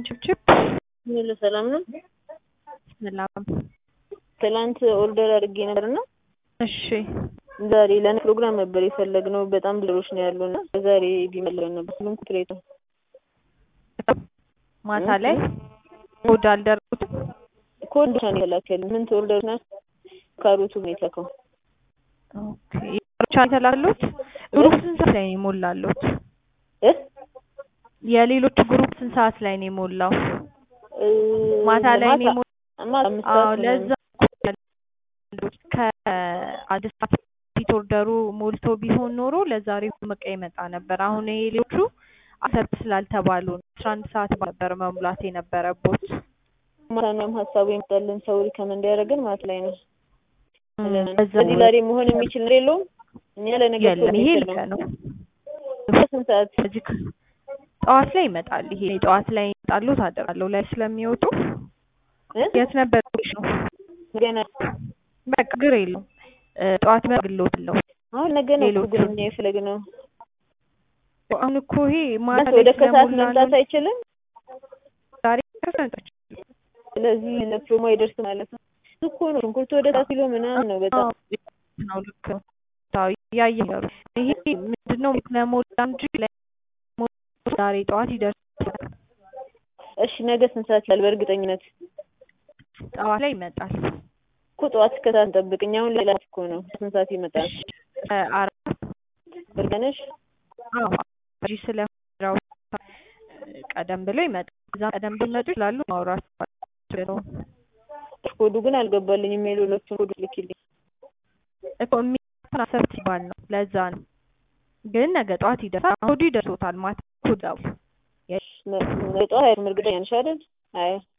ችብችብ ሙሉ ሰላም ነው። ሰላም። ትላንት ኦርደር አድርጌ ነበርና እሺ ዛሬ ለኔ ፕሮግራም ነበር የፈለግነው። በጣም ብሎች ነው ያሉና ዛሬ ቢመለን ነበር። ሁሉም ኩትሬት ነው። ማታ ላይ ኮድ አልደረሱትም። ኮድ ብቻ ነው የተላከልን። ምን ኦርደር ናት? ካሮቱ ነው የተላከው። ኦኬ ብቻ የተላሉት ግሩፕ ስንት ሰዓት ላይ ነው የሞላሉት? እ የሌሎቹ ግሩፕ ስንት ሰዓት ላይ ነው የሞላው? ማታ ላይ ነው የሞላው። ማታ አምስት አዎ ሰዓት ለዛ ከአንድ ሰዓት ፊት ኦርደሩ ሞልቶ ቢሆን ኖሮ ለዛሬ በቃ ይመጣ ነበር። አሁን ይሄ ሌሎቹ አሰብት ስላልተባሉ ነው አስራ አንድ ሰዓት ነበር መሙላት የነበረቦት። ማታ ነው ሀሳቡ የመጣልን ሰው ሪከመንድ ያደረገን ማታ ላይ ነው። በዛ ስለዚህ ዛሬ መሆን የሚችል ነገር የለውም። እኛ ለነገ የለም ይሄ ልክ ነው። ስንት ሰዓት እዚህ ከ- ጠዋት ላይ ይመጣል። ይሄ ጠዋት ላይ ይመጣሉ ታደራለሁ ላይ ስለሚወጡ እ? የት ነበር ነው ገና በቃ ግር የለውም እ፣ ጠዋት መግሎትለው አሁን ነገ ነው እኮ ሌሎቹ ግን እኛ የፈለግነው። አሁን እኮ ይሄ ማታ ወደ ላይ ከሰዓት ስለሞላ መምጣት ነው አይችልም። ዛሬ ከሰንጠች ስለዚህ ለፕሮሞ አይደርስ ማለት ነው። እኮ ነው ሽንኩርቱ ወደ ሰዓት ኪሎ ምናምን ነው በጣም ነው ልክ ነው። አዎ እያየሁ ነው። ይሄ ምንድነው ለሞላ እንጂ ለሞ- ዛሬ ጠዋት ይደርሳል። እሺ ነገ ስንት ሰዓት ይላል? በእርግጠኝነት ጠዋት ላይ ይመጣል። እኮ ጠዋት እስከ ሰዓት እንጠብቅ። እኛ አሁን ሌላ እኮ ነው ስንት ሰዓት ይመጣል? እ፣ አራት እርግነሽ አዎ እንጂ ስለሆነ ቀደም ብሎ ይመጣል። እዛ ቀደም ቢመጡ ይችላሉ ማውራት ነው ኮዱ ግን አልገባልኝም። የሌሎቹን ኮዱ ልኪልኝ። እኮ የሚሆን አሰብ ሲባል ነው። ለዛ ነው ግን ነገ ጠዋት ይደርሳል። ኮዱ ይደርሶታል። ማታ ኮዳው ነገ ጠዋት አይደለም እርግጠኛ ነሽ አይደል? አይ